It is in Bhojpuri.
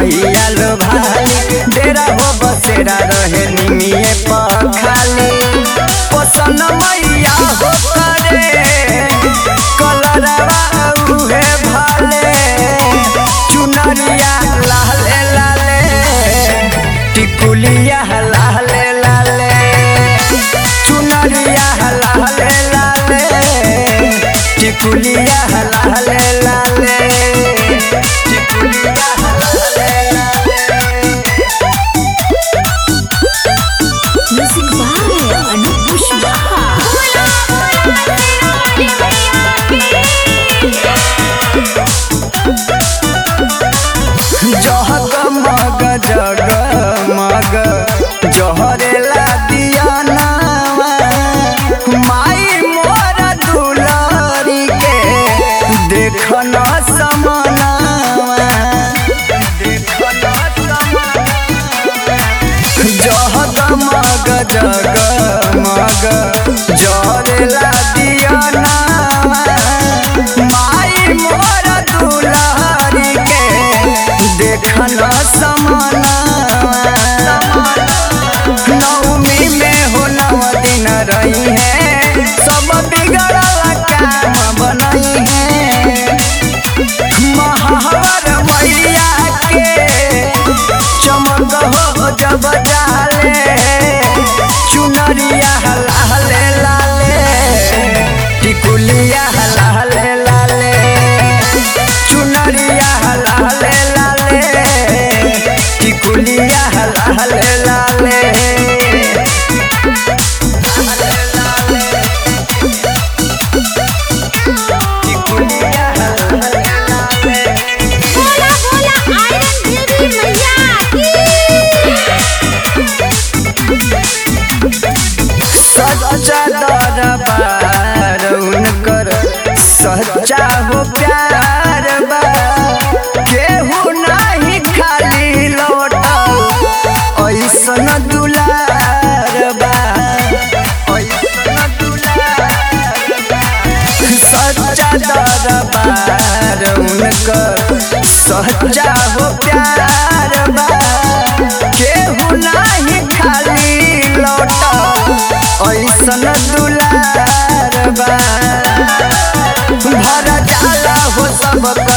मैया लो भाली डेरा हो बसेरा रहे निमिये पर खाली पसन मैया हो करे कलरवा उहे भाले चुनरिया लाले लाले टिकुलिया लाले लाले चुनरिया लाले लाले टिकुलिया लाले लाले टिकुलिया लाले लाले Music by Anup Pushwaha. जगमग जगमग जहरेला दियानावा माई मोर दुलारी के देखन समनावा देखन जगमग जगमग जहरेला दियानावा माई मोर दुलारी के देखन समनावा नवमी में हो नव दिन रही है सब बिगड़ल काम बनई है महावर मैया के चमक हो जब डाले चुनरिया लाले लाले टिकुलिया लाले लाले चुनरिया लाले लाले टिकुलिया लाले लाले टिकुलिया लाले लाले बोला बोला आयरन देवी मैया सच्चा दरबार उनकर सच्चा हो प्यार बा केहू नहीं खाली लौटल ऐसन दुलार बा ऐसन दुलार बा सच्चा दरबार उनकर सच्चा हो प्यार बा केहू नाही खाली लौटल ऐसन दुलार बा भर जाला हो सब